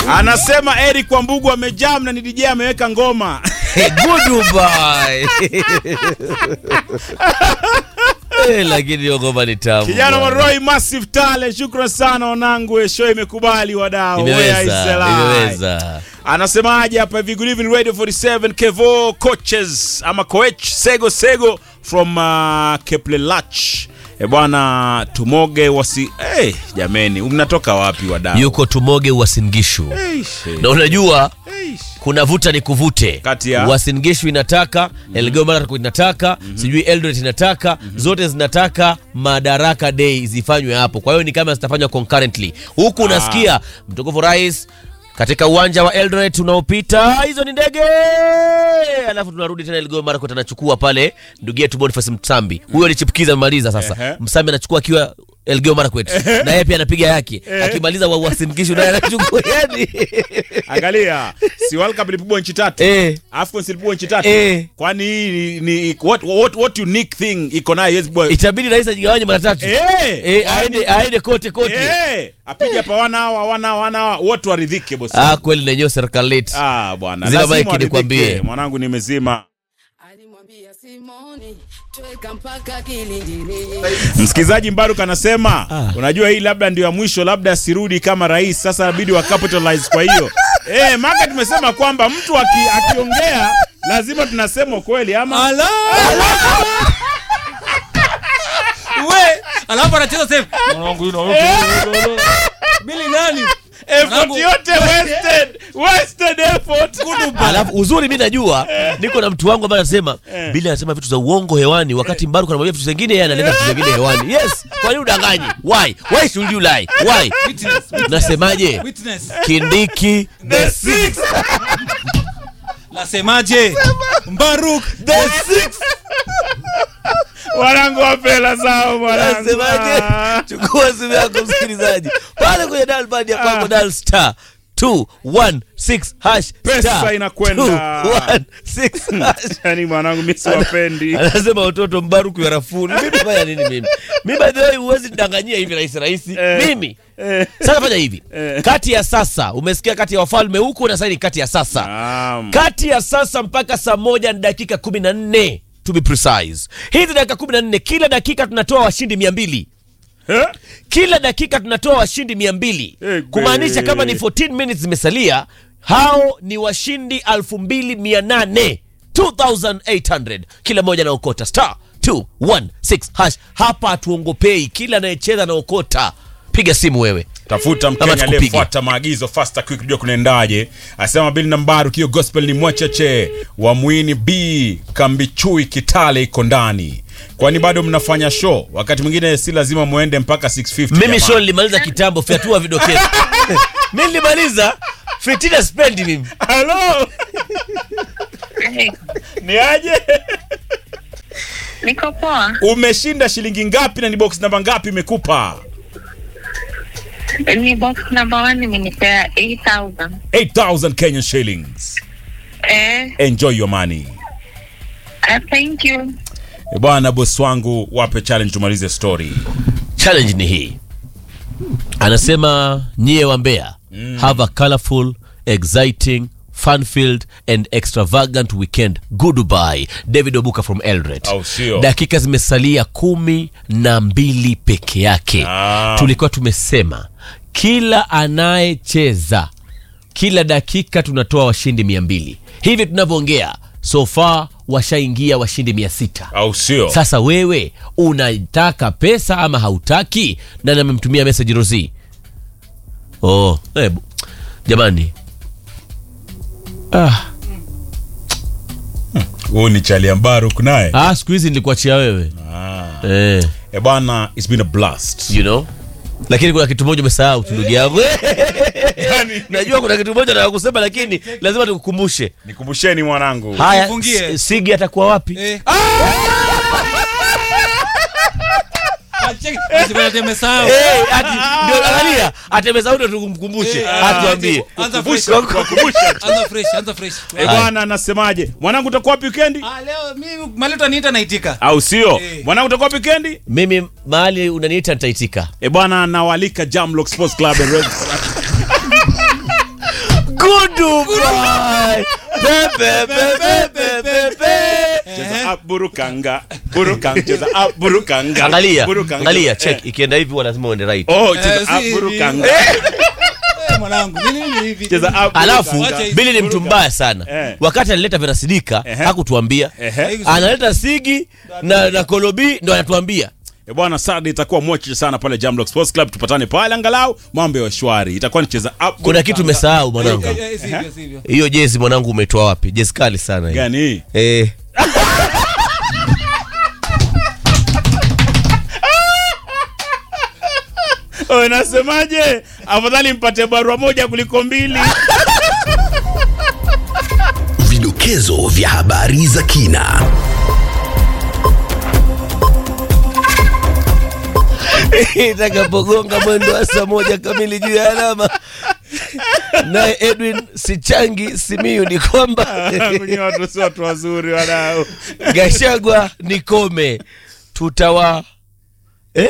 Anasema Eric Wambugu amejam na ni DJ ameweka ngoma. Goodbye. Eh, lakini hiyo ngoma ni tamu. Kijana wa bwana. Roy Massive Talent, shukran sana wanangu, show imekubali wadau. Where is the Imeweza, lie? imeweza. Anasemaje hapa hivi good evening Radio 47 Kevo coaches ama coach Sego Sego from uh, Keplelach. E bwana tumoge wasi hey, jameni mnatoka wapi wadau? Yuko Tumoge Uasin-Gishu. Eish, Na unajua eish. kuna vuta ni kuvute Kati ya? Uasin Gishu inataka Elgeyo Marakwet inataka sijui Eldoret inataka zote zinataka Madaraka Day zifanywe hapo. Kwa hiyo ni kama zitafanywa concurrently. Huku unasikia mtukufu rais katika uwanja wa Eldoret unaopita, hizo ni ndege, alafu tunarudi tena Elgeyo Marakwet, anachukua pale ndugu yetu Boniface Msambi, huyo alichipukiza amemaliza sasa. Ehe. Msambi anachukua akiwa Elgeyo Marakwet na yeye pia anapiga yake, akimaliza wa Uasin Gishu naye anachukua yani Angalia, si World Cup ilipigwa nchi tatu. eh AFCON ilipigwa nchi tatu. Eh. Kwani hii ni, ni what, what, what unique thing iko nayo yes boy. itabidi rais ajigawanye mara tatu Eh. Eh, aende aende kote kote Eh, apige hapa wana hawa wana hawa, wana hawa, wote waridhike bosi. ah kweli nenyewe serikali letu Ah bwana, Zima lazima mic waridhike. nikwambie. Mwanangu nimezima. Alimwambia Simoni tweka mpaka kilindini. Msikilizaji Mbaruk anasema Ah. unajua hii labda ndio ya mwisho, labda asirudi kama rais. Sasa inabidi wa capitalize. Kwa hiyo eh, maka tumesema kwamba mtu aki, akiongea lazima tunasema kweli ama Ala! We, alafu anacheza sasa. Mwanangu ino. Bili nani? effort Mwanangu- yote wasted, wasted effort. alafu uzuri mi najua niko na mtu wangu ambaye anasema bili anasema vitu za uongo hewani wakati mbaru anamwambia vitu zingine yeye analeta vitu vingine hewani yes kwa nini udanganyi why why should you lie why Witness, witness, nasemaje witness. kindiki The six, Nasemaje? Mbaruk. the six wanangu wapela zao mwanangu. nasemaje Ah. chukua simu yako msikilizaji pale kwenye dial pad ya kwako Ah. dial star 216 hash Pesa star inakwenda. 216 hash Yaani mwanangu mimi siwapendi. anasema watoto mbaruku ya rafuni mimi fanya nini mimi mimi by the way huwezi nidanganyia hivi rahisi rahisi Eh. mimi Eh. sasa fanya hivi Eh. kati ya sasa umesikia kati ya wafalme huku na sasa ni kati ya sasa Naam. kati ya sasa mpaka saa moja ni dakika kumi na nne to be precise hizi dakika kumi na nne kila dakika tunatoa washindi mia mbili Eh? kila dakika tunatoa washindi mia mbili Egbe. kumaanisha kama ni 14 minutes zimesalia hao ni washindi 2800 2800 kila mmoja anaokota star 216 hash hapa hatuongopei kila anayecheza anaokota piga simu wewe tafuta Ama mkenya tukupige. aliyefuata maagizo fasta quick kujua kunaendaje asema bili nambaru kio gospel ni mwachache wa mwini b kambichui kitale iko ndani kwani bado mnafanya show wakati mwingine si lazima muende mpaka 650 mimi jamani. show nilimaliza kitambo fyatua vidokezo mi nilimaliza fitina spendi mimi halo ni aje Niko poa. umeshinda shilingi ngapi na ni box namba ngapi imekupa Ni box number one imenipea 8000. 8000 kenyan shillings Eh, enjoy your money uh, thank you. Eh, bwana bosi wangu wape challenge tumalize story challenge ni hii anasema nyie wa Mbeya have a colorful exciting fun-filled and extravagant weekend goodbye david obuka from eldoret Au sio? dakika zimesalia kumi na mbili peke yake Ah. tulikuwa tumesema kila anayecheza kila dakika tunatoa washindi mia mbili hivi tunavyoongea so far washaingia washindi mia sita au sio sasa wewe unataka pesa ama hautaki nani amemtumia message rosi oh, hebu jamani ah, huu ni chalia mbaruk naye ah, siku hizi nilikuachia wewe ah. eh, Eh bwana, it's been a blast. you know lakini kuna kitu moja umesahau tu ndugu yangu najua kuna kitu moja nataka kusema lakini lazima tukukumbushe Nikumbusheni mwanangu. haya Nifungie. S- sigi atakuwa wapi Eh. Acheki. Asibana temesahau. Eh, ati ndio angalia atemesahau ndio tukumkumbushe Eh, atuambie Anza fresh. Wakumbusha. Anza fresh, anza fresh. Eh bwana, anasemaje? Mwanangu utakuwa wapi weekendi? Ah, leo mimi maleta niita naitika. Au sio? Eh. Mwanangu utakuwa wapi weekendi? mimi mahali unaniita nitaitika Eh bwana, nawalika Jamlock Sports Club and Red. Gudu boy. Pepe, pepe, pepe, pepe. Cheza up, burukanga burukanga cheza up, burukanga Angalia, burukanga. angalia, Eh. check. Ikienda hivi huwa lazima uende right. Oh, cheza Eh, si up, hivi. burukanga Eh, mwanangu nini nini hivi cheza up, Alafu burukanga. Wacha hizi Bili ni mtu Buruka. mbaya sana. Eh. Wakati analeta Verasidika Ehe. hakutuambia. Ehe. Analeta Sigi na na Kolobi ndo anatuambia. Eh, bwana Saturday itakuwa mochi sana pale Jamlock Sports Club, tupatane pale angalau mambo ya shwari. Itakuwa ni cheza up. Kuna kitu umesahau mwanangu. Eh, eh, sivyo sivyo Hiyo jezi mwanangu umetoa wapi? Jezi kali sana hiyo. gani hii? Eh. Oh, nasemaje? Afadhali mpate barua moja kuliko mbili. Vidokezo vya habari za kina. itakapogonga mwendo wa saa moja kamili juu ya alama naye edwin sichangi simiu ni kwamba Kwenye watu si watu wazuri wanao. gashagwa ni kome tutawa eh?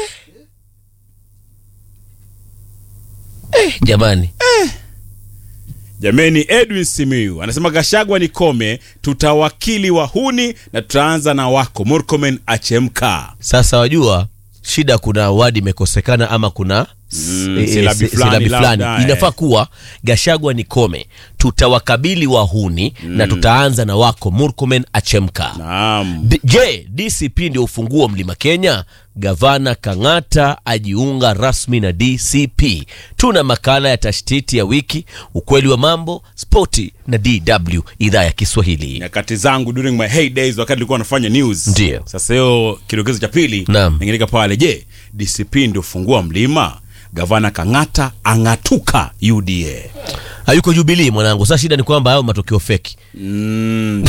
Eh, jamani Jameni, Edwin Simiyu anasema Gashagwa ni kome, tutawakili wahuni na tutaanza na wako Murkomen achemka. sasa wajua shida kuna wadi imekosekana ama kuna Mm, eh, silabi eh, fulani silabi labda, fulani eh. inafaa kuwa gashagwa ni kome tutawakabili wahuni na tutaanza na wako murkomen achemka Naam. D- je dcp ndio ufunguo mlima kenya gavana kang'ata ajiunga rasmi na dcp tuna makala ya tashtiti ya wiki ukweli wa mambo spoti na dw idhaa ya kiswahili Nyakati zangu during my heydays wakati nilikuwa nafanya news. Ndiyo. Sasa hiyo kidokezo cha pili Naam. ningeleka pale, je, DCP ndio fungua mlima? Gavana Kang'ata ang'atuka UDA. hayuko jubilii mwanangu sasa shida ni kwamba hayo matokeo feki Mm.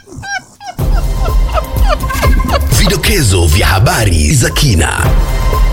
Vidokezo vya habari za kina.